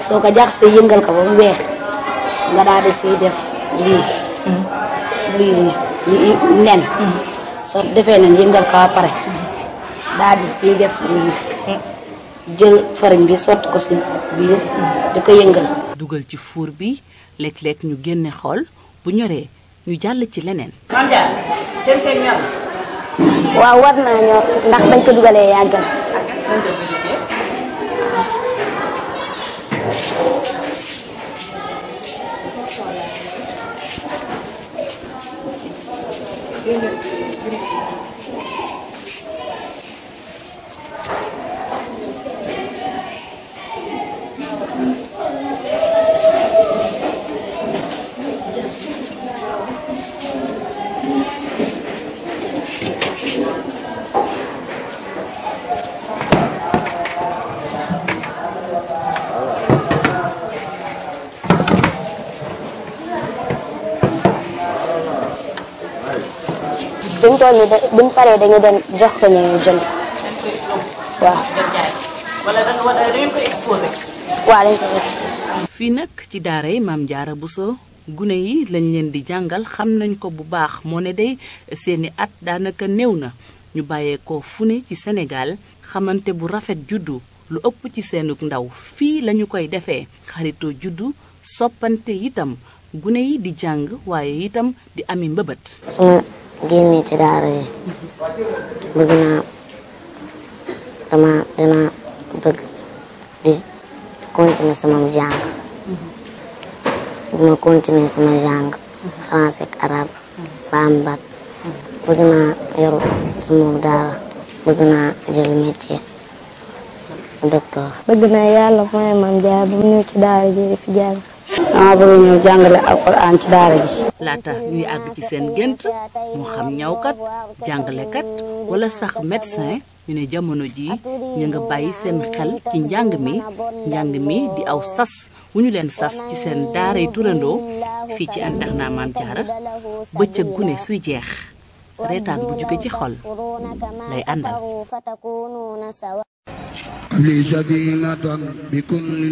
soo ko jaxasee yëngal ko ba mu weex nga daal di siy def lii lii lii nen soo defee nen yëngal ko ba pare daal di ciy def lii jël fariñ bi sotti ko si biir di ko yëngal dugal ci fuur bi léeg-léeg ñu génne xool bu ñoree ñu jàll ci leneen waaw war naa ñor ndax bañ ko dugalee yàggal buñ toll nii da- buñ paree dañu dem jox ko ñu jënd waaw wala da nga war a ngeen ko exposé. waaw dañ ko gis fii nag ci daara yi maam jaara Bousso gune yi lañ leen di jàngal xam nañ ko bu baax moo ne day seeni at daanaka néew na ñu bàyyeekoo fu ne ci Sénégal xamante bu rafet juddu lu ëpp ci seenug ndaw fii lañu koy defee xaritoo juddu soppante itam gune yi di jàng waaye itam di ami mbëbët su ma génnee ci daara yi bëgg naa dama dina bëgg di continuer sama jàng bu ma continuer sama jàng français ak arabe ba am bac bëgg naa yor sama daara bëgg naa jël métier docteur bëgg naa yàlla mooy maam jaar bu ñëw ci daara ji di fi jàng dama bëgg ñëw jàngale alquran ci daara ji laata ñuy àgg ci seen gént moo xam ñawkat jàngalekat wala sax médecin ñu ne jamono ji ñu nga bàyyi seen xel ci njàng mi njàng mi di aw sas wu ñu leen sas ci seen daaray turandoo fii ci internat Maam Jaara bëccëg gune suy jeex reetaan bu jóge ci xol lay àndal لي سكينة بكل